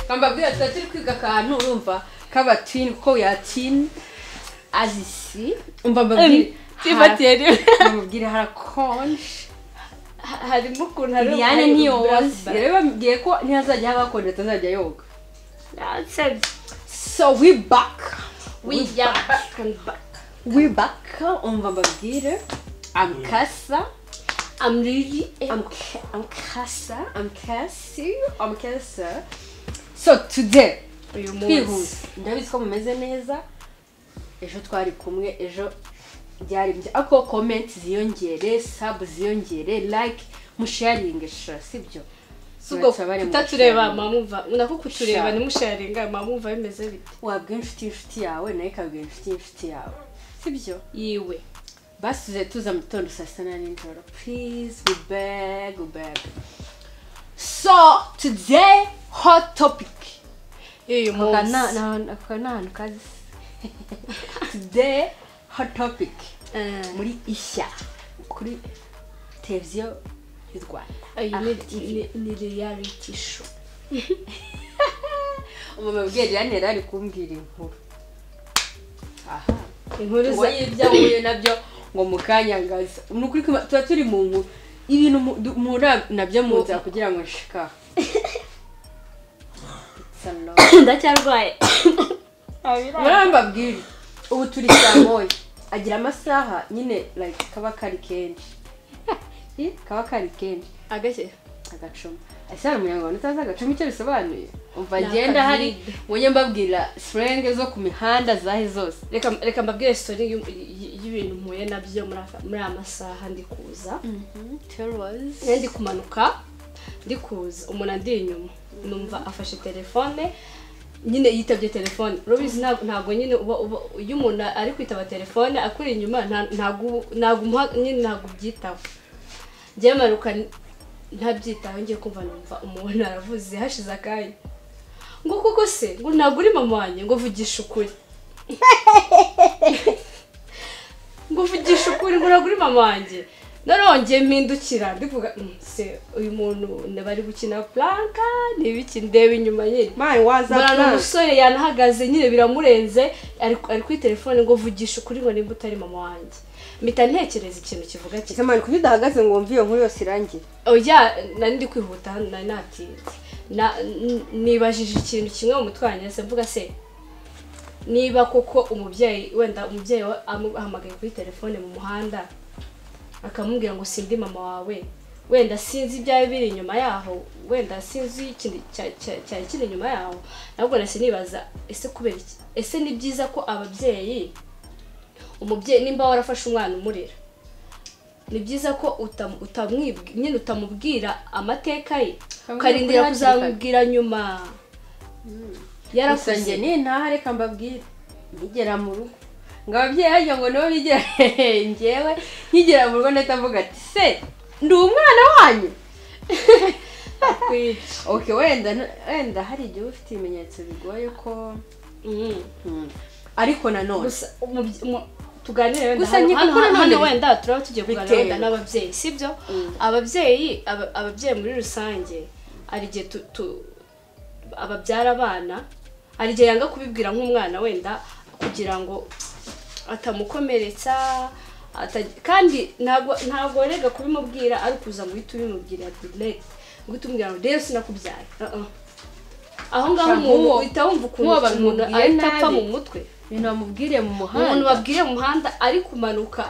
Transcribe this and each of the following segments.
bambabwira tuba turi kwiga akantu urumva k'abatini ko yatini azisi mbambabwira tifatiye rimwe mbabwira harakonje harimo ukuntu hari liliane ntiyoza rero bambwiye ko ntihazajya haba hakonje atazajya yoga so we back wijya back we back umva mbabwire amkasa I'm really Amk- amkasa amkasi amkasa so today uyu munsi twihuse ndabizi ko mumeze neza ejo twari kumwe ejo byari bya ako komenti ziyongere sabu ziyongere like musharinge sha sibyo subwo Uretse abari mu tutatureba sharing. mamumva nako kutureba Sha. nimusharinga mamumva bimeze bite wabwira inshuti inshuti yawe nayo ikabwira inshuti inshuti yawe sibyo yiwe basize tuza mu gitondo saa sita na nijoro please we beg we beg so today hot topic y'uyu Aka munsi na- na- aka ni ahantu kazi today hot topic Eh, muri ishya kuri televiziyo y'u rwanda iyi Aha, ni- TV. ni- ni reality show umumama ubwira irani yari ari kumbwira inkuru aha inkuru ngo za y'ibyo ahuye nabyo ngo mu kanya ngaza ni ukuri kwima- tuba turi mu nkuru ibintu mu- du- muhura nabyo mu nzira kugira ngo nshika It's a lot. ndacyarwaye muraba mbabwire ubu turi saa moya agira amasaha nyine like kaba kari kenshi kaba kari kenshi agake agacuma ese hari umunyarwanda utazi agacuma icyo bisobanuye umva Ni ngenda hari akavide. mujye mbabwira sirenge zo ku mihanda zahe zose reka reka mbabwire story y'u- y- y'ibintu mpuye nabyo muri aka- muri aya masaha ndi kuza rero ndi kumanuka ndi kuza umuntu andi inyuma numva afashe telefone nyine yitabye telefone rubizi ntabwo ntabwo nyine uba uba iyo umuntu ari kwitaba telefone akuri inyuma nta- ntabwo uba- ntabwo umuha- nyine ntabwo ubyitaho njyewe mpanuka ntabyitaho ngiye kumva numva umuntu aravuze hashize akanya ngo koko se ngo ntabwo uri mama wanjye ngo vugisha ukuri ngo uvugisha ukuri ngo uragure mama wanjye narongeye mpindukira ndivuga "Mm, se uyu muntu bari gukina puranka ni ibiki ndeba inyuma nyine mani waza mbona ni umusore yanahagaze nyine biramurenze ari ari kuri telefone ngo vugisha ukuri ngo nimba utari mama wanjye mpita ntekereza ikintu kivuga kimwe mani kuko udahagaze ngo wumve iyo nkuru yose irangire oya nari ndi kwihuta hano nari natinze Na- n- nibajije ikintu kimwe mu mutwe wanjye se mvuga se niba koko umubyeyi wenda umubyeyi we amuhamagaye kuri telefone mu muhanda akamubwira ngo sindi mama wawe wenda sinzi ibyari biri inyuma yaho wenda sinzi ikindi cya- cya- cyari kiri inyuma yaho nabwo nahise nibaza ese kubera iki ese ni byiza ko ababyeyi umubyeyi nimba warafashe umwana umurera ni byiza ko utam- utamwibwi- nyine utamubwira amateka ye Ukamubwira kuri ukarindira hakiri kare. kuzamubwira nyuma gusa njye yarakuze niyo ntaha reka mbabwire nigera mu rugo ngo ababyeyi hajya ngo nabo bigera hehe ngewe nkigera mu rugo ndahita mvuga ati se ndi umwana wanyu kwica okay wenda wenda hari igihe uba ufite ibimenyetso bigoye ko Mm. Hmm. ariko nanone gusa umubye- umu- tuganire wenda Gusa hano- nyigo hano- kuri hano- none hano wenda turaba tugiye kuganira wenda bitewe. n'ababyeyi sibyo Mm. ababyeyi aba- ababyeyi muri rusange hari igihe tu- tu- ababyara abana hari igihe yanga kubibwira nk'umwana wenda kugira ngo atamukomeretsa ata- kandi ntabwo ntabwo warega kubimubwira ari ukuza ngo uhite ubimubwira direct ngo uhite umubwira ngo rero sinakubyaye Uh-uh. aho ngaho Sha, umuntu nk'uwo- uhita wumva ukuntu nk'uwo umuntu bamubwiye ahita apfa nabi. mu mutwe ibintu bamubwiriye mu umuntu muhanda babwiriye mu muhanda ari kumanuka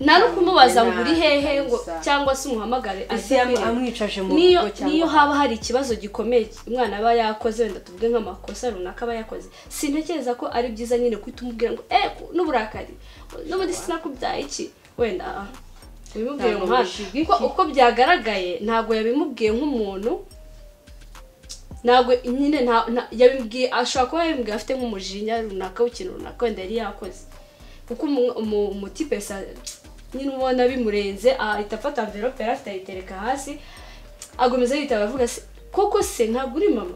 nta no kumubaza ngo uri hehe ngo Gusa. cyangwa se umuhamagare ese aze yamu- akwireba. amwicaje mu niyo rugo cyangwa niyo haba hari ikibazo gikomeye umwana aba yakoze wenda tuvuge nk'amakosa runaka aba yakoze sintekereza ko ari byiza nyine guhita umubwira ngo eh n'uburakari n'ubundi sinakubyaye iki wenda ah, ubimubwire Ntabwo mu muhanda bishyigikiye. Ko- uko byagaragaye ntabwo yabimubwiye nk'umuntu ntabwo nyine nta nta- yabibwiye ashobora kuba yabibwiye afite nk'umujinya runaka w'ikintu runaka wenda yari yakoze kuko umu- umu- umutipe sa nyine ubona bimurenze ahita afata amverope yari afite ayitereka hasi agomeza yitaba avuga se koko se ntabwo uri mama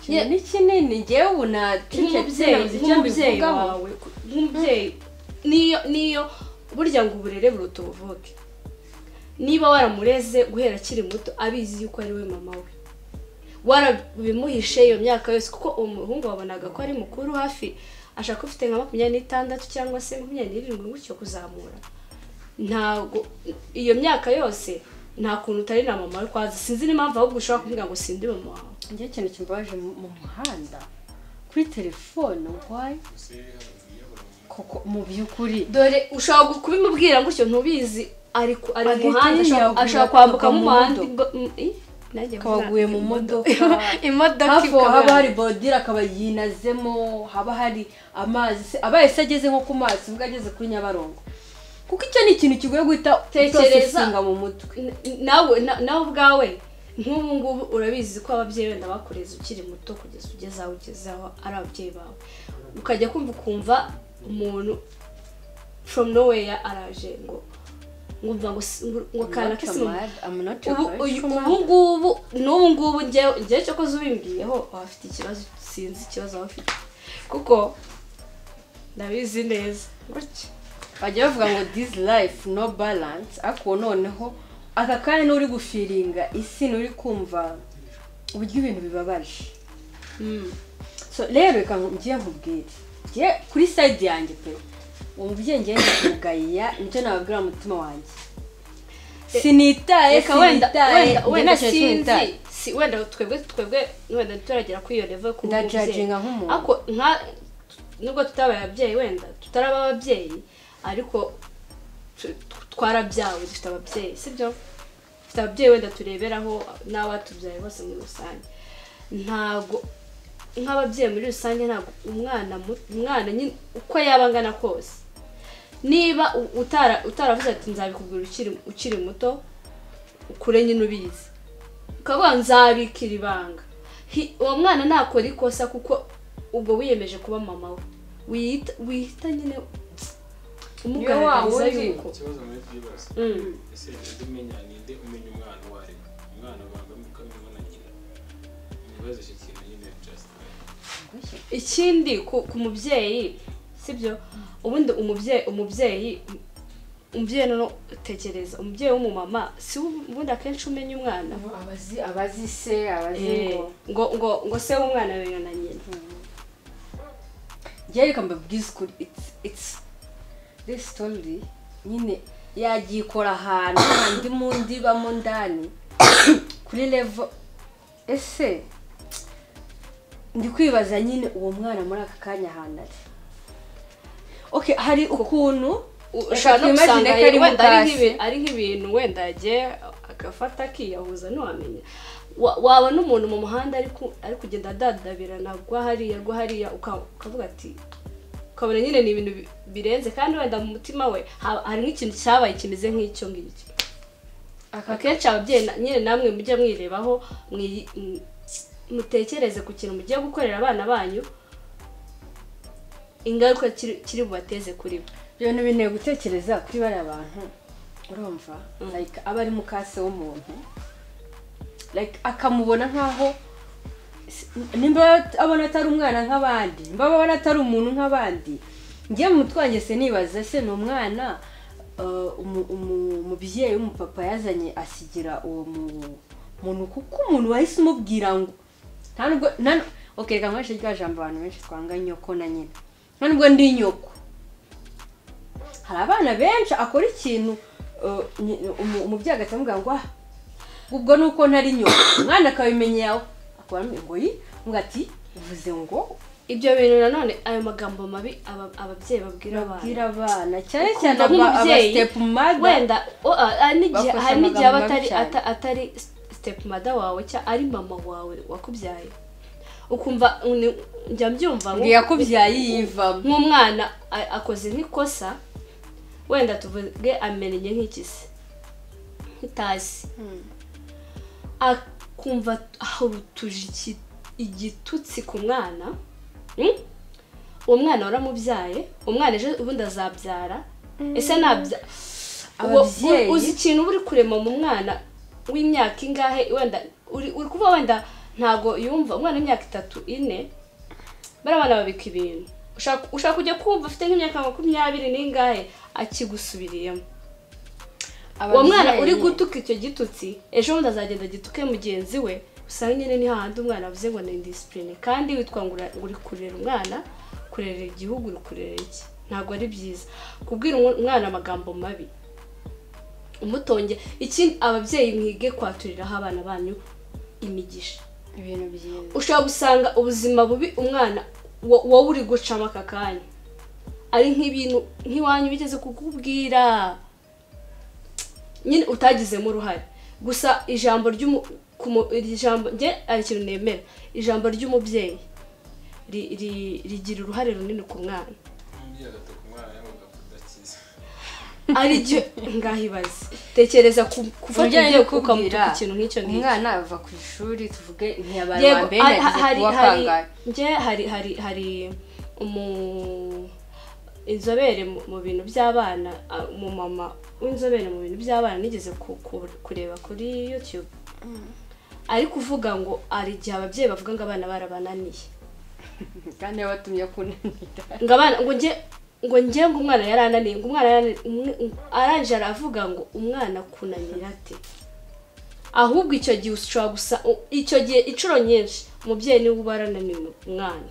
ikintu ni kinini ngewe ubu nacecetse nk'umubyeyi nabuze icyo nk'umubyeyi mbivugaho wawe nk'umubyeyi niyo niyo burya ngo uburere buruta ubuvuke niba waramureze guhera akiri muto abizi yuko ari we mama we warabimuhishe iyo myaka yose kuko uwo muhungu wabonaga ko ari mukuru hafi ashaka ufite nka makumyabiri n'itandatu cyangwa se makumyabiri n'irindwi gutyo kuzamura ntabwo iyo myaka yose nta kuntu utari na mama we kwaza sinzi n'impamvu ahubwo ushobora kuvuga ngo sindi mama wawe njye ikintu kimbabaje mu mu muhanda kuri telefone wayi koko mu by'ukuri dore ushobora gu- kubimubwira gutyo ntubizi ari ku- ari Agahita mu muhanda ashobora- yiyahuye ashobora kwambukamo akagwa mu umuhanda modoka. imbo- mm, i? Nanjye Akaba vuga, aguye mu modoka. imodoka hafi aho haba ikabura. hari bodire akaba yinazemo haba hari amazi se abaye se ageze nko ku mazi ubwo ageze kuri nyabarongo kuko icyo ni ikintu kigoye guhita Tekereza. utosesinga mu mutwe N- nawe na- nawe ubwawe nk'ubu ngubu urabizi ko ababyeyi wenda bakureze ukiri muto kugeza ugeze aho ugeze aho ari ababyeyi bawe ukajya kumva ukumva umuntu from nowhere araje ngo ngumva ngo si- ngo- ngo akana kese mu- ubu uyu- ubu ngubu n'ubu ngubu njyewe igihe cyo koza ubimbwiyeho abafite ikibazo sinzi ikibazo waba ufite kuko ndabizi neza gutya bajya bavuga ngo this life no balance ariko noneho aka kanya n'uri gufiringa isi n'uri kumva uburyo ibintu bibabaje Mm. so rero reka ngiye nkubwire ngiye kuri sayidi yanjye pe uwo mubyeyi ngiye kumugaya nibyo nababwira mu mutima wanjye sinitaye reka wenda sinitaye wenda wenda ntacyo sinzi sinitaye si wenda twebwe twebwe wenda turagera kuri iyo level kuba ndajajinga nk'umuntu. ariko nka nubwo tutabaye ababyeyi wenda tutaraba ababyeyi ariko tu- tu- twarabyawe dufite ababyeyi sibyo dufite ababyeyi wenda tureberaho n'abatubyaye bose muri rusange ntabwo nk'ababyeyi muri rusange ntabwo umwana mu- umwana nyine uko yaba angana kose niba u- utara utaravuze ati nzabikubwira ukiri ukiri muto ukure nyine ubizi ukavuga nzabikira ibanga Hi- uwo mwana ntakora ikosa kuko ubwo wiyemeje kuba mama we wiyita wihita nyine umugaragariza wundi. yuko ikibazo muri byibasa Mm. ese ujya umenya ninde umenya umwana uwo ari we umwana banga mukamenya na nyina ibibazo iki kintu nyine just ikindi ku, ku mubyeyi sibyo ubundi umubyeyi umubyeyi umubyeyi noneho tekereza umubyeyi w'umumama si we ubundi akenshi umenya umwana abazi abazi se abazi Eh, ngo ngo ngo ngo se w'umwana abera na nyina njyewe reka mbabwize ukuri it's it's this story nyine yagikora ahantu handi mu ndibamo ndani kuri levo ese ndi kwibaza nyine uwo mwana muri aka kanya ahantu ari okay hari ukuntu U- Reka ushobora no twimagine gusanga ko ari wenda ari mutashye. nk'ibi- ari nk'ibintu wenda yagiye agafata akiyahuza ntiwamenya Wa- waba n'umuntu mu muhanda ari ku- ari kugenda adadabirana rwa hariya rwa hariya uka- ukavuga ati ukabona nyine ni ibintu bi- birenze kandi wenda mu mutima we ha- hari nk'ikintu cyabaye kimeze nk'icyo ngicyo akenshi ababyeyi na- nyine namwe mujya mwirebaho mwiyi- m- mutekereze ku kintu mugiye gukorera abana banyu ingaruka kiri kiri bubateze kuri bo ibyo bintu binteye gutekereza kuri bariya bantu urumva like aba ari mukase w'umuntu like akamubona nk'aho si- nimba abona atari umwana nk'abandi nimba abona atari umuntu nk'abandi njye mu mutwe wanjye se nibaza se ni umwana uh, umu- umu- umubyeyi w'umupapa yazanye asigira uwo mu- muntu kuko umuntu wahise umubwira ngo nta nubwo nta nu- okay reka nkoreshe rya jambo abantu benshi twanga nyoko na nyina nta nubwo ndi nyoko hari abana benshi akora ikintu uh, nyi- umu- umubyeyi agahita amubwira ngo "Ah, ubwo ni uko ntari nyoko umwana akabimenya yawe akora ngo yi ngo ati uvuze ngo ibyo bintu nanone ayo magambo mabi aba- ababyeyi babwira babwire abana abana cyane Ukumva cyane nk'umubyeyi, abasitepu mada wenda o- a- hari n'igihe Bakoresha hari n'igihe amagambo aba atari mabi cyane. ata- atari step mada wawe cyangwa ari mama wawe wakubyaye ukumva ni- njya mbyumva ngo yakubyaye yivamo nk'umwana a- akoze nk'ikosa wenda tuvuge amenenye nk'ikisi nk'itasi akumva ahurutuje iki- igitutsi ku mwana Mm? uwo mwana waramubyaye umwana ejo ubundi azabyara ese nabya uwo- Ababyeyi- u- uzi ikintu uba uri kurema mu mwana w'imyaka ingahe wenda uri uri kuvuga wenda ntago yumva umwana w'imyaka itatu ine bariya bana babika ibintu ushaka ushaka kujya kumva afite nk'imyaka makumyabiri n'ingahe akigusubiriyemo uwo mwana uri gutuka icyo gitutsi ejo bundi azagenda gituke mugenzi we usanga nyine ni hahandi umwana avuze ngo ni disipurine kandi witwa ngo ura- uri kurera umwana kurera igihugu uri kurera iki ntabwo ari byiza kubwira umwa- umwana amagambo mabi umutonge ikindi ababyeyi mwige kwaturiraho abana banyu imigisha ibintu byiza ushobora gusanga ubuzima bubi umwana wo- wowe uri gucamo aka kanya ari nk'ibintu nk'iwanyu bigeze kukubwira nyine utagizemo uruhare gusa ijambo ry'umu- ku mu- iri jambo njye ari ikintu nemera ijambo ry'umubyeyi ri- ri- rigira uruhare runini ku mwana umubyeyi agatuka umwana yamugapfa udakiza ari igihe ngaho ibaze tekereza ku- gufata Umubyeyi umubyeyi kubwira, ukamutuka ikintu nk'icyo ngicyo umwana ava ku ishuri tuvuge ntiyabaye uwa yego mbere hari yagize hari kuba hari kangahe nge hari hari hari umu inzobere mu- mu bintu by'abana a- umumama w'inzobere mu bintu by'abana nigeze ku- ku- kureba kuri youtube ari kuvuga ngo hari igihe ababyeyi bavuga ngo abana barabananiye kandi yabatumye kunanira ngo abana ngo njye ngo njye ngo umwana yarananiye ngo umwana yarananiye umwe- um- arangije aravuga ngo umwana kunanira ate ahubwo icyo gihe ushobora gusa u- icyo gihe inshuro nyinshi umubyeyi niwe uba arananiye umu- umwana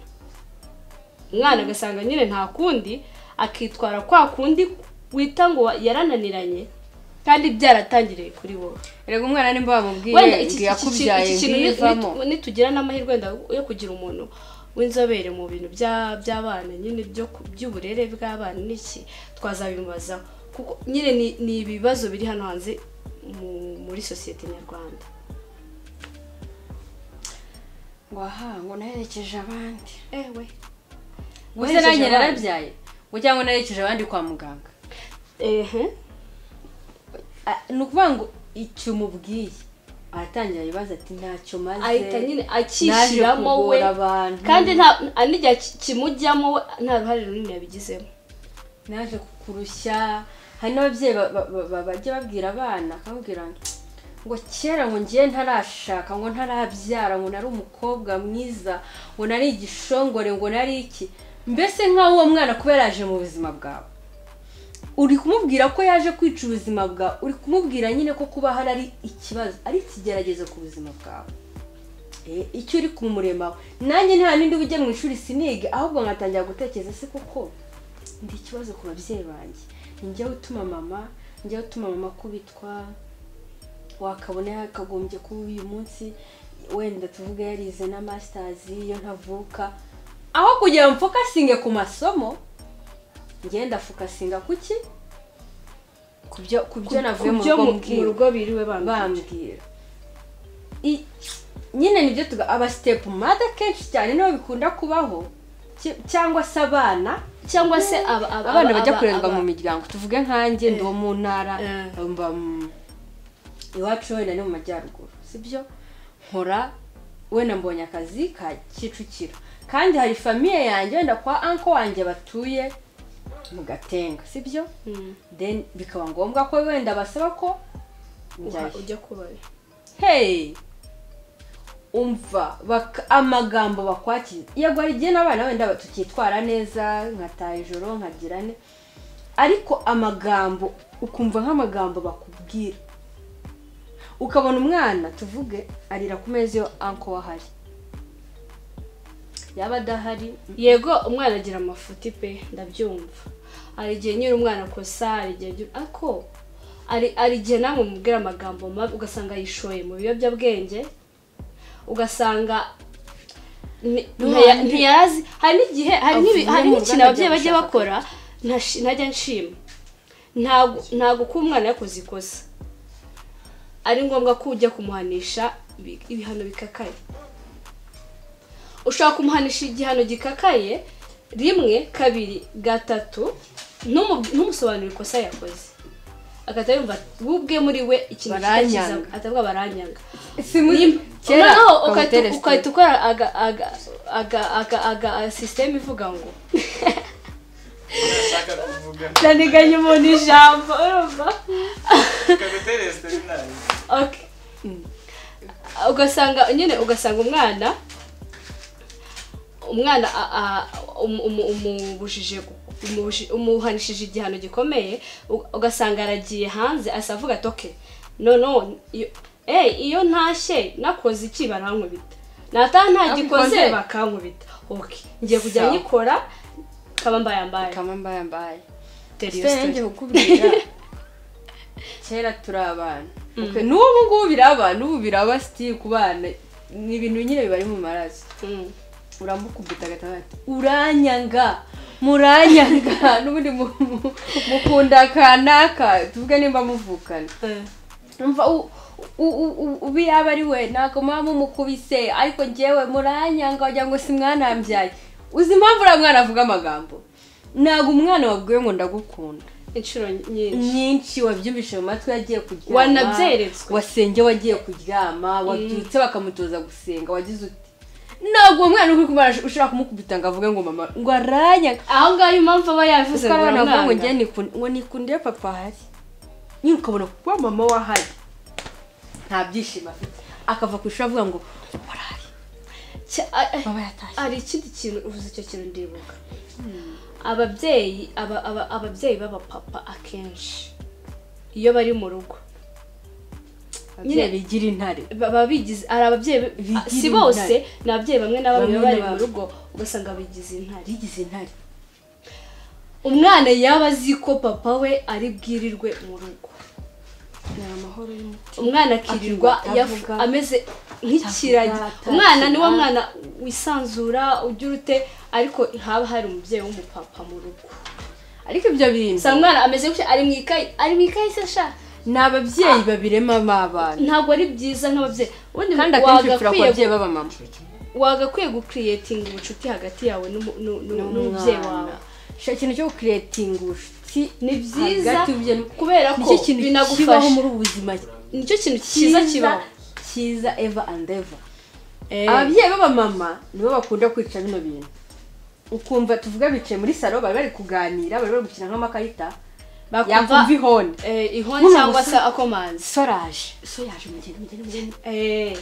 umwana agasanga nyine nta kundi akitwara kwa kundi wita ngo yarananiranye kandi byaratangiriye kuri wowe reka umwana nimba wenda wamubwiye ngo iki iki- iki- yakubyaye iki kintu ngivamo nitu- nitugira n'amahirwe wenda yo kugira umuntu w'inzobere mu bintu bya- by'abana nyine byo ku- by'uburere bw'abana n'iki twazabimubazaho kuko nyine ni- ni ibibazo biri hano hanze mu- muri sosiyete nyarwanda ngo aha ngo naherekeje abandi ewe gusa nanjye abandi. narabyaye ngo cyangwa naherekeje abandi kwa muganga ehe Ah, ni ukuvuga ngo icyo umubwiye aratangira ibibazo ati ntacyo maze ahita nyine naje akishyiramo we kugora abantu kandi nta n'igihe ki- kimujyamo we nta ruhare runini yabigizemo naje kukurushya hari n'ababyeyi ba- ba- ba- ba- bajya babwira abana akababwira ngo kera ngo ngiye ntarashaka ngo ntarabyara ngo nari umukobwa mwiza ngo nari igishongore ngo nari iki mbese nk'aho uwo mwana kuba yaraje mu buzima bwawe uri kumubwira ko yaje kwica ubuzima bwawe uri kumubwira nyine ko kuba hari ari ikibazo ari ikigeragezo ku buzima bwawe Eh, icyo uri kumuremaho nanjye nta n'indi ujya mu ishuri sinige ahubwo nkatangira gutekereza se koko ndi ikibazo ku babyeyi banjye ni njyewe utuma mama njyewe utuma mama kubitwa wakabona yakagombye kuba uyu munsi wenda tuvuge yarize na masitazi iyo ntavuka aho kugira ngo mfokasinge ku masomo ngenda fokasinga ku ki ku byo ku byo navuye mu byo rugo mu mbwirwa rugo biriwe bambwira bambwira I- nyine nibyo tuga aba step mother kenshi cyane niho bikunda kubaho ki- cyangwa se abana cyangwa se aba- aba- abana aba- bajya aba- kurerwa aba- mu miryango tuvuge nkanjye ndi uwo mu ntara Eh. mba mu- iwacu wenda ni mu majyaruguru sibyo nkora wenda mbonye akazi ka kicukiro kandi hari famiye yanjye wenda kwa anko wanjye batuye mu gatenga sibyo Mm. then bikaba ngombwa ko wenda basaba ko Uha- njyayo ujya kubayo hey umva bak- amagambo bakwakira yego hari igihe n'abana wenda ba- tukitwara neza nkataha ijoro nkagira ne ariko amagambo ukumva nk'amagambo bakubwira ukabona umwana tuvuge arira ku meza iyo anko we ahari yaba adahari yego umwana agira amafuti pe ndabyumva hari igihe nyine umwana akosa hari igihe nyine- ariko hari hari igihe namwe mubwira amagambo mabi ugasanga yishoye mu biyobyabwenge ugasanga ni- ntiya- ntiyarazi hari n'igihe hari n'ibi- hari Avuye mu n'ikintu ruganda ababyeyi ajya bajya gushaka bakora ntashi- ntajya nshima ntabwo ntabwo kuba umwana yakoze ikosa ari ngombwa ko ujya kumuhanisha ibi- ibihano bikakaye ushobora kumuhanisha igihano gikakaye rimwe kabiri gatatu ntumu- ntumusobanurire ikosa yakoze agahita yumva we ubwe muri we ikintu Baranyanga. kitakiza- atavuga baranyanga si muri kera noneho bamutere ugahita- sitiri. ugahita ukora aga aga aga aga aga sisiteme ivuga ngo ashaka kuvuga ndaniganya umuntu ijambo urumva kagutere siterinari Okay. ugasanga nyine ugasanga umwana umwana a- a- umu- umu- umubujije umubuji- umuhanishije igihano gikomeye u- ugasanga aragiye hanze asa avuga ati okay no no iyo- eee iyo ntashye nakoze iki barankubita nataha ntagikoze Ntagikoze. bakankubita oke ngiye kujya Sawa. nyikora kaba mbaye mbaye kama mbaye mbaye Tell your sitari story. njye kukubwira kera turi abana Ok, n'ubu ngubu biraba n'ubu biraba sitiri ku bana ni ibintu nyine bibari mu maraso Mm. uramukubita agataha ati uranyanga muranyanga n'ubundi mu- mu- mukunda akanaka tuvuge nimba muvukana Eh. umva u- u- u- u- ubu yaba ari we ntabwo muba mumukubise ariko njyewe muranyanga wagira ngo si mwana yambyaye uzi impamvu uriya mwana avuga amagambo ntabwo umwana wabwiwe ngo ndagukunda inshuro nyinshi nyinshi wabyumvise mu matwi yagiye kuryama Wanabyeretswe. wasenge wagiye kuryama wabyutse bakamutoza gusenga wagize uti ntabwo uwo mwana uri kumara ushobora kumukubita ngo avuge ngo mama ngo aranyanga aho ngaho impamvu aba yavuze kuko ngo abana bavuga ngo uramwanga. njye nikunde ngo nikunde iyo papa ahari nyine ukabona kuba mama we ahari nta byishimo afite akava ku ishuri avuga ngo urahari Cya- a- a- baba yatashye hari ikindi kintu uvuze icyo kintu ndibuka ababyeyi aba- aba- ababyeyi b'abapapa akenshi iyo bari mu rugo nyine bigira intare baba bigize hari ababyeyi be- Bigira si bose ni ababyeyi bamwe na bamwe Bamwe baba bari na mu bamwe. rugo ugasanga bigize intare bigize intare umwana yaba azi ko papa we ari bwirirwe mu rugo ni amahoro y'umutima umwana akirirwa Akirirwa yafu- atavuga, ameze nk'ikiragi atakira. umwana niwo mwana wisanzura ugira ute ariko haba hari umubyeyi w'umupapa mu rugo ariko ibyo bintu usanga umwana ameze gutya ari mu ikayi ari mu ikayi se sha ni ababyeyi babirema abana ntabwo ari byiza nk'ababyeyi ubundi kandi akenshi bipfira ku wagakwiye babyeyi b'abamama wagakwiye gukiriyetinga ubucuti hagati yawe n'umu- nu- nu- n'umubyeyi wawe shaka ikintu cyo gukiretinga ubucuti ni byiza hagati y'ubye kubera ko nicyo kintu kibaho binagufasha muri ubu buzima nicyo kintu cyiza kibaho cyiza eva and eva Ababyeyi- ababyeyi b'abamama nibo bakunda kwica bino bintu ukumva tuvuga bicaye muri salo bari bari kuganira bari bari gukina nk'amakarita yakumva bakumva ihoni eh, ihoni Nk'umuntu cyangwa se usa- akomanzi so raje so yaje mugende mugende mugende Eh.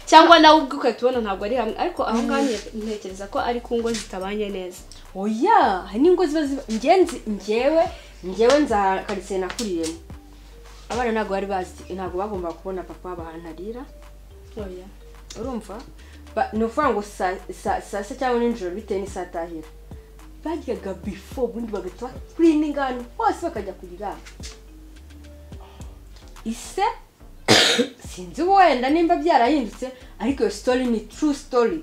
cyangwa nawe ubwe ugahita ubona ntabwo ari hamwe ariko aho ngaho nye- ntekereza ko ari ku ngo zitabanye neza oya hari n'ingo ziba ziba ingenzi njyewe njyewe nza karitsiye nakuriyemo abana ntabwo bari bazi ntabwo bagomba kubona papa wabo ahantu arira oya urumva Ba- ni ukuvuga ngo saa saa- saa sita cyangwa nijoro bitewe n'isaha atahira baryaga bifo ubundi bagahita bakurininga ahantu hose bakajya kuryama ise sinzi wenda nimba byarahindutse ariko iyo sitori ni turu sitori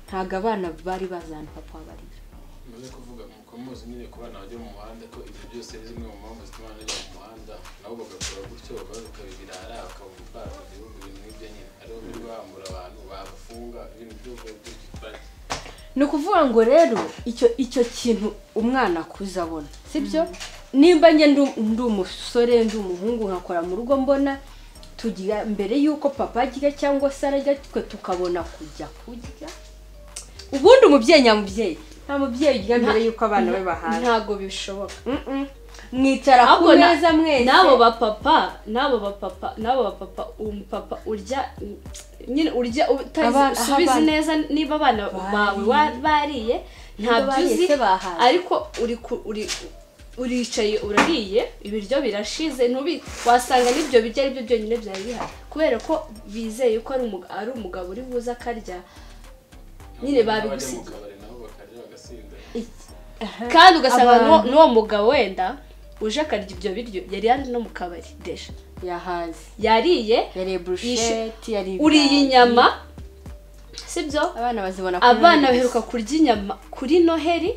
ntabwo abana bari bazi ahantu papa wabo ari Muze kuvuga muko muzi nyine ku bana bajya mu muhanda ko ibyo byose ari zimwe mu mpamvu zituma abana bajya mu muhanda nabo bagakora gutyo bakabibirara bakabura imbaraga mu gihugu ibintu nk'ibyo nyine ariho biri bambura abantu babafunga ibintu by'ubwoko bw'ikipaki ni ukuvuga ngo rero icyo icyo kintu umwana akuze abona sibyo nimba njye ndi ndi umusore ndi umuhungu nkakora mu rugo mbona tugira mbere y'uko papa ajya cyangwa se arajya twe tukabona kujya kurya ubundi umubyeyi nyamubyeyi nta mubyeyi urya mbere y'uko abana be bahaza ntabwo bishoboka Mm-mm. mwicara ku Ahubwo na- meza mwese n'abo bapapa n'abo bapapa n'abo bapapa umupapa urya nyine urya Abana- utazi aho usubizi abana- neza niba abana Bariye. bawe wa- bariye ntabyo bariye uzi se bahaze. ariko uri ku- uri uricaye urariye ibiryo birashize ntubi wasanga n'ibyo biryo ari byo byonyine byari bihari kubera ko bizeye ko ari umuga- ari umugabo uri buze akarya Nyine babigusigiye. mu kabari nabo bakarya bagasinda kandi ugasanga Abantu- n'uwo- n'uwo mugabo wenda uje akarya ibyo biryo yari yari no mu kabari deje yahaze yariye yariye burusheti yariye uriye ibirayi. inyama sibyo abana bazibona kuri abana Noheli baheruka kurya inyama kuri noheli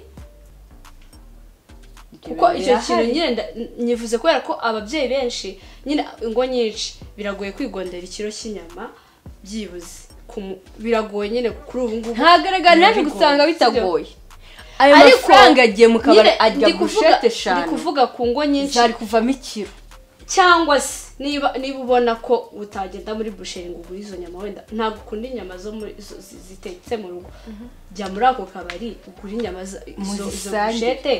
gusa. kuko icyo kintu Birahari. nyine nda- n- nyivuze kubera ko ababyeyi benshi nyine ingo nyinshi biragoye kwigondera ikiro cy'inyama byibuze Ku mu- biragoye nyine kuri ubu ngubu ntagaragara naje Bigoye. gusanga bitagoye ayo Ariko, mafaranga yagiye mu kabari Nyine ajya ndi kuvuga- bushete ndi eshanu kuvuga ku ngo nyinshi zari kuvamo ikiro cyangwa se niba niba ubona ko utagenda muri busheri ngo ugure izo nyama wenda ntabwo ukunda inyama zo muri zo- zi- zitetse mu rugo jya muri ako kabari ugure inyama zo- izo izo Muzisange. bushete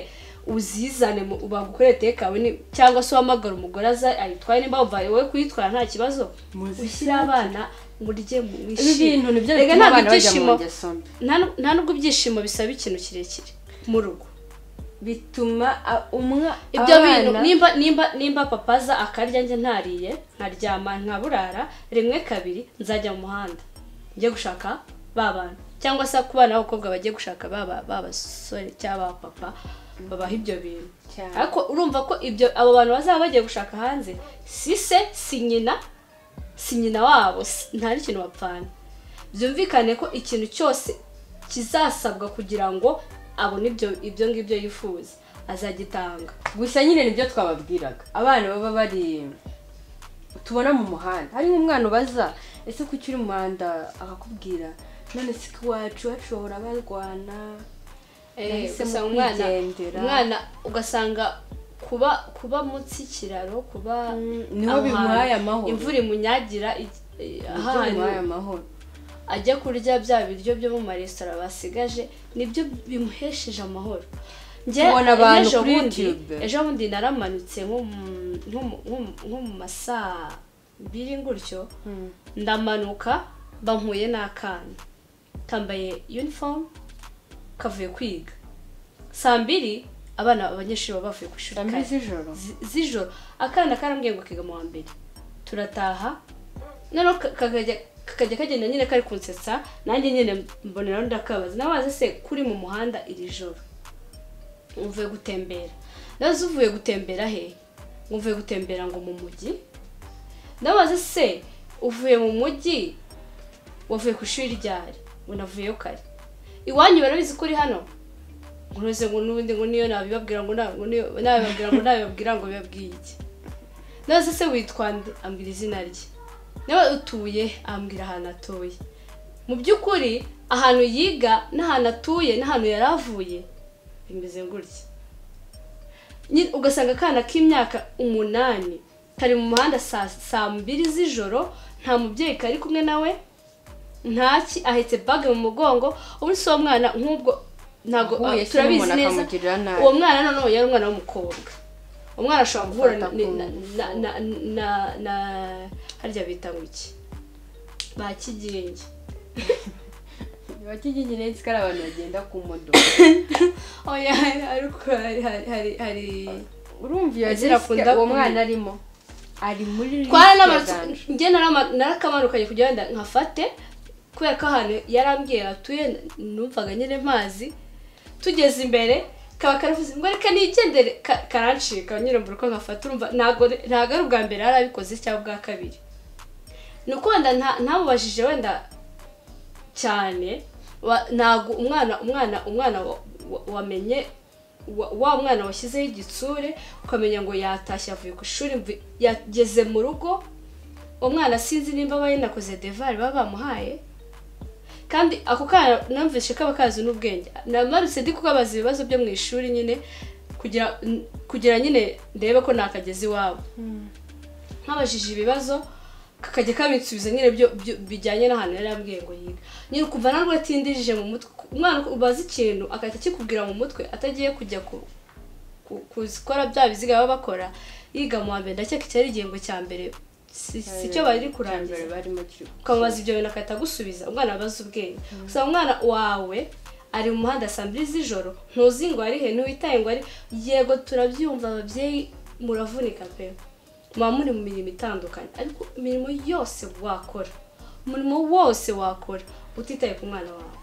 uzizane mu- bagukore tekawe ni- cyangwa se uhamagara umugore aza ayitwaye nimba wumva wowe kuyitwara nta kibazo Muzisange. ushyire abana murye ibi bintu mwishime nibyo Erega bituma ntabwo abana bajya mu ibyishimo- ngeso mbi nta nu- nta nubwo ibyishimo bisaba ikintu kirekire mu rugo bituma a- umwa ibyo bintu abana- nimba nimba nimba papa aza akarya njye ntariye nkaryama nkaburara rimwe kabiri nzajya mu muhanda njye gushaka ba bantu cyangwa se ku bana b'abakobwa bagiye gushaka ba ba- ba basore cyangwa ba papa babaha ibyo bintu Cyane. ariko urumva ko ibyo abo bantu bazaba bagiye gushaka hanze si se si nyina si nyina wabo si- nta n'ikintu bapfana byumvikane ko ikintu cyose kizasabwa kugira ngo abone ibyo ibyo ngibyo yifuza azagitanga gusa nyine nibyo twababwiraga abana baba bari tubona mu muhanda hari nk'umwana ubaza ese kuki uri mu muhanda akakubwira none si ko iwacu iwacu bahora barwana Nahise gusa mu umwana kwigendera. umwana ugasanga kuba kuba munsi y'ikiraro kuba Mm, niho aho bimuhaye hantu, amahoro. imvura imunyagira i- i- ibyo ahantu bimuhaye amahoro ajya kurya bya biryo byo mu maresitora basigaje nibyo bimuhesheje amahoro Njye- Tubona abantu ejo kuri bundi- YouTube. ejo bundi naramanutse nko mu- nko mu- nko mu- nko mu masaa biri gutyo ndamanuka bankuye n'akana kambaye uniform kavuye kwiga saa mbiri abana abanyeshuri baba bavuye ku ishuri Saa mbiri kare. z'ijoro? Zi- z'ijoro akana karambwiye ngo kiga mu wa mbere turataha noneho ka- kakajya kakajya kagenda nyine kari kunsetsa nanjye nyine mboneraho ndakabaza nabaze se kuri mu muhanda iri joro uvuye gutembera nazo uvuye gutembera he ngo uvuye gutembera ngo mu mujyi ndabaza se uvuye mu mujyi wavuye ku ishuri ryari ngo navuyeyo kare iwanyu barabizi ko uri hano nkunoze ngo n'ubundi ngo niyo nabibabwira ngo na- ngo niyo nabibabwira ngo nabibabwira ngo bibabwiye iki nazo se witwa nde ambwira izina rye nawe utuye ambwira ahantu atuye mu by'ukuri ahantu yiga n'ahantu atuye n'ahantu yari avuye bimeze gutya Nyine ugasanga akana k'imyaka umunani kari mu muhanda saa saa mbiri z'ijoro nta mubyeyi kari kumwe nawe ntaki ahetse bage mu mugongo ubu si uwo mwana nk'ubwo ntabwo Ahuye se turabizi n'umuntu neza akamugirira nabi. uwo mwana noneho yari umwana w'umukobwa umwana ashobora guhura na, Amufata ku na, na, na, na, na harya bita ngo iki ba kigenge bakigigire ari abantu bagenda ku modoka oya ariko hari hari hari hari urumva iyo Ezra risk akunda uwo kumenya. mwana arimo ari muri risk yaganje. twaranamatse njye narama- narakamanukanye kugira ngo nkafate kubera ko ahantu yarambwiye hatuye numvaga nyine mazi tugeze imbere kaba karavuze ngo reka nigendere ka- karancika nyine mbura uko nkafata urumva ntabwo ntabwo ari ubwa mbere yari abikoze cyangwa ubwa kabiri ni uko wenda nta- ntamubajije wenda cyane wa- ntabwo umwana umwana umwana wa- wa- wamenye wa- wa mwana washyizeho igitsure ukamenya ngo yatashye avuye ku ishuri mvu- yageze mu rugo uwo mwana sinzi nimba aba yanakoze devari baba bamuhaye kandi ako kana numvise kaba kazi n'ubwenge namarutse ndi kubabaza ibibazo byo mu ishuri nyine kugira n- kugira nyine ndebe ko nakageze iwabo nkabajije ibibazo kakajya kabinsubiza nyine byo byo- bijyanye n'ahantu yari yambwiye ngo yiga nyine ukumva narwo atindijije mu mutwe umwana ubaza ikintu agahita akikubwira mu mutwe atagiye kujya ku ku- kuzikora bya biziga baba bakora yiga mu wa mbere ndakeka cyari igihembwe cya mbere si si cyo bari kurangiza Cyambere barimo kiri- ukamubaza ibyo bintu akahita agusubiza umwana abaza ubwenge gusa umwana wawe ari mu muhanda saa mbiri z'ijoro ntuzi ngo ari he ntiwitaye ngo ari yego turabyumva ababyeyi muravunika pe muba muri mu mirimo itandukanye ariko imirimo yose wakora umurimo wose wakora utitaye ku mwana wawe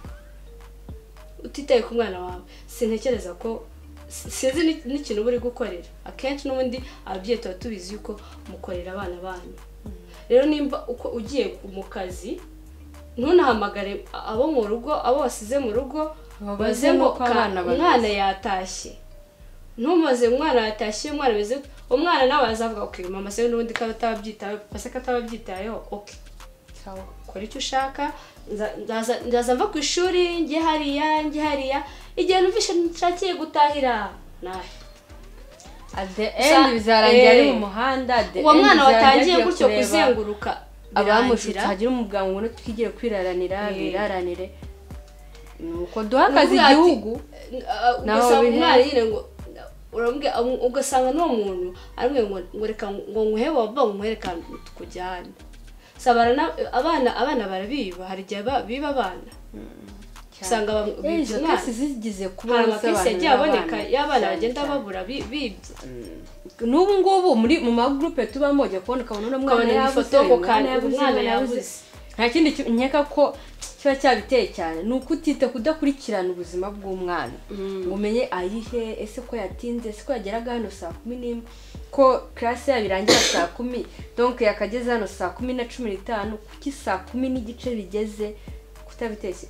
utitaye ku mwana wawe sintekereza ko si- sinzi ni- n'ikintu uba uri gukorera akenshi n'ubundi ababyeyi tuba tubizi yuko mukorera abana banyu rero nimba uko ugiye ku- mu kazi ntunahamagare a- abo mu rugo abo wasize mu rugo Babaze baze ngo n'uko abana "Ka- bameze." umwana yatashye ntumaze umwana yatashye umwana ameze gute?" umwana nawe azavuga ok mama se n'ubundi ko atabyitayeho pasi ko atabyitayeho ok Sawa. kora icyo ushaka nza- ndaza- ndaza mva ku ishuri njye hariya njye hariya igihe numvishe nshakiye gutahira nahe at the Gusa- end bizarangira ari eh, mu muhanda at the uwo end mwana bizarangira watangiye agiye gutyo kureba kuzenguruka abamushutse birangira. hagire umuganga ngo twigire kwiraranira Eh. biraranire nuko duha akazi Ni ukuvuga ati, igihugu eh, Nawe ugasanga wabihe? umwana nyine ngo urambwira ugasanga n'uwo muntu aramwe ngo reka ngo nkuhe wava nkwereka tujyane sabana abana abana barabiba hari igihe ba- biba abana usanga bamwe- Eh, izo bibyara. kesi zigize kuba hari amakesi yagiye aboneka y'abana bagenda babura bi- bibye n'ubu ngubu muri mu magurupe tubamo ujya kubona ukabona uno mwana ukabona ni yabuze ifoto uyu mwana ukandura yabuze umwana uyu yabuze nta kindi ki- nkeka ko kiba cyabiteye cyane ni ukutita kudakurikirana ubuzima bw'umwana ngo umenye ayihe ese ko yatinze ese ko yageraga hano saa kumi n'imwe ko karasi yabo irangira saa kumi donke yakageze hano saa kumi na cumi n'itanu kuki saa kumi n'igice bigeze kutabitese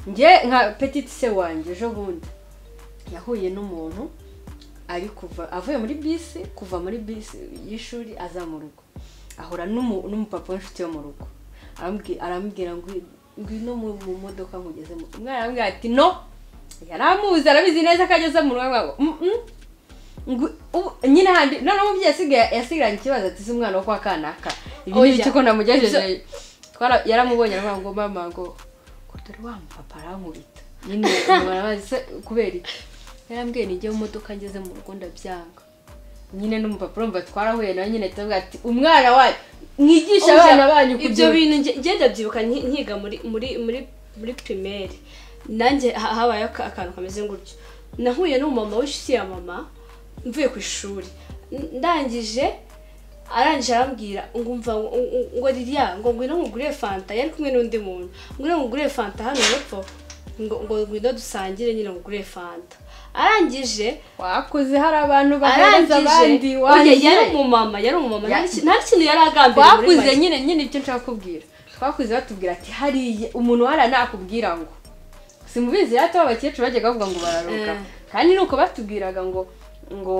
njye nka petite se wanjye ejo bundi yahuye n'umuntu ari kuva avuye muri bisi kuva muri bisi y'ishuri aza mu rugo ahura n'umu- n'umupapa w'inshuti yo mu rugo Arambwi- arambwira ngo ngwino mu mu modoka nkugezemo umwana arambwira ati no yari amuzi arabizi neza ko ageze mu rugo ngo "Mm, mm." Ngo, ubu- nyine handi noneho umubyeyi yasigaye yasigaranye ikibazo ati "Ese umwana wo kwa kanaka ibi ni Oya, ibiki ko namugejeje ibyo- Twara- yaramubonye aravuga ngo mama ngo ngo dore wa mupapa arankubita nyine ubu barabazi se kubera iki yarambwiye nijye mu modoka ngeze mu rugo ndabyanga nyine n'umupapa urumva twarahuye nawe nyine turavuga ati umwana wanyu mwigisha Umva, abana banyu ibyo kugira bintu nge- nge ndabyibuka nki- nkiga muri muri muri muri primaire nanjye ha- habayeho aka- akantu kameze ngutyo nahuye n'umumama w'inshuti ya mama mvuye ku ishuri N- ndangije arangije arambwira ngo umva ngo- ngo- ngo ririya ngo ngwino nkugurire fanta yari kumwe n'undi muntu ngwino nkugurire fanta hano hepfo ngo ngo ngwino dusangire nyine ngugurire fanta arangije wakuze hari abantu bahereza abandi arangije oya, wanjye yari umumama yari umumama Ya- nta ki- nta kintu yari agambiriye muri twakuze make. nyine nyine ibyo nshaka kubwira twakuze batubwira ati hariya umuntu wara nakubwira ngo simubizi rero ati abakecuru bajyaga bavuga ngo bararuka Eh. kandi nuko batubwiraga ngo ngo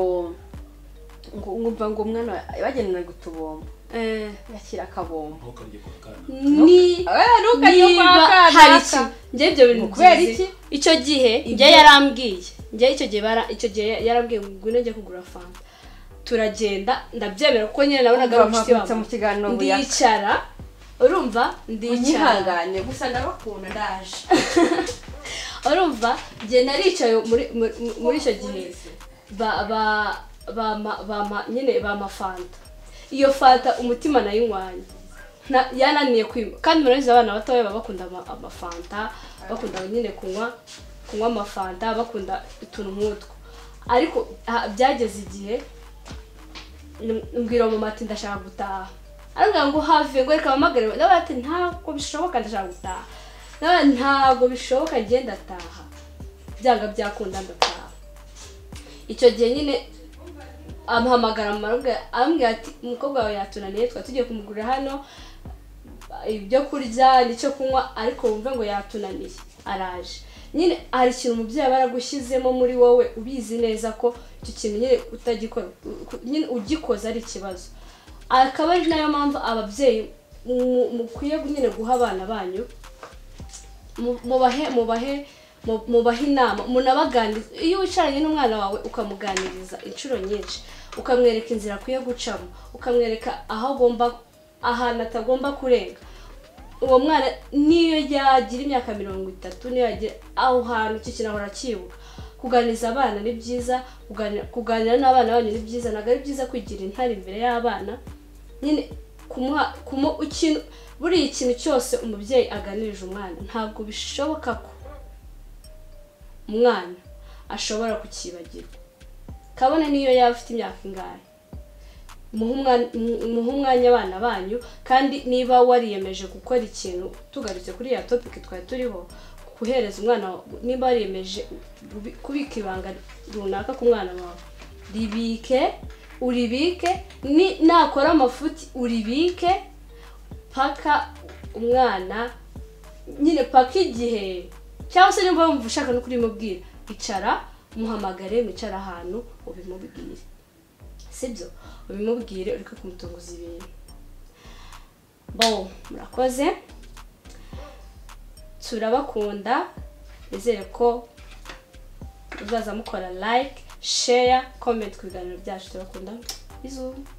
ngo ngumva ngo umwana bagendanaga utubombo Eh. yakira akabombo ntukarye ku kana ni ntukajye kwa niba hari iki kanaka njye ibyo bintu Ngo kubera byizi. iki? icyo gihe njye yarambwiye njye icyo gihe bara- icyo gihe yarambwiye ngo ngwino njye kugura fanta turagenda ndabyemera kuko nyine nabonaga ari Urumva inshuti mpagurutse mu kiganiro wanjye buyaka. ndicara urumva ndicara unyihangane gusa ndabakunda ndaje urumva njye naricaye muri muri- muri icyo gihe ba ba bama bama nyine bama fanta iyo fanta umutima nayinywanye Na- yananiye kwima kandi murabizi abana batoya baba bakunda ama- amafanta bakunda nyine kunywa kunywa amafanta bakunda utuntu nk'utwo ariko ha- byageze igihe n- mbwira mama ati ndashaka gutaha arambwira ngo have ngo reka mpamagare nawe ati ntabwo bishoboka ndashaka gutaha nawe ntabwo bishoboka njye ndataha byanga byakunda ndataha icyo gihe nyine amuhamagara amaruga arambwira ati umukobwa wawe yatunaniye twari tugiye kumugurira hano ibyo kurya n'icyo kunywa ariko wumve ngo yatunaniye araje nyine hari ikintu umubyeyi aba yaragushyizemo muri wowe ubizi neza ko icyo kintu nyine utagikora ku- nyine ugikoze ari ikibazo akaba ari nayo mpamvu ababyeyi mu- mukwiye nyine guha abana banyu mu- mubahe mubahe mu- mubahe inama munabaganirize iyo wicaranye n'umwana wawe ukamuganiriza inshuro nyinshi ukamwereka inzira akwiye gucamo ukamwereka aho agomba ahantu atagomba kurenga uwo mwana niyo yagira imyaka mirongo itatu niyo yagira aho hantu icyo kintu ahora akibuka kuganiriza abana ni byiza kuganira- kuganira n'abana banyu ni byiza ntabwo ari byiza kwigira intare imbere y'abana nyine kumuha kumu ikintu buriya ikintu cyose umubyeyi aganirije umwana ntabwo bishoboka ko umwana ashobora kukibagirwa kabone niyo yaba afite imyaka ingahe muhe umwan- mu- muhe umwanya abana banyu kandi niba wariyemeje gukora ikintu tugarutse kuri ya topiki twari turiho guhereza umwana wa- niba wariyemeje kubi- kubika ibanga runaka ku mwana wawe ribike uribike ni- nakora amafuti uribike paka umwana nyine paka igihe cyangwa se niba wumva ushaka no kurimubwira icara muhamagare mwicara ahantu ubimubwire sibyo ubimubwire ureke kumutunguza ibintu bo murakoze turabakunda nizere ko muzaza mukora like share comment ku biganiro byacu turabakunda bizu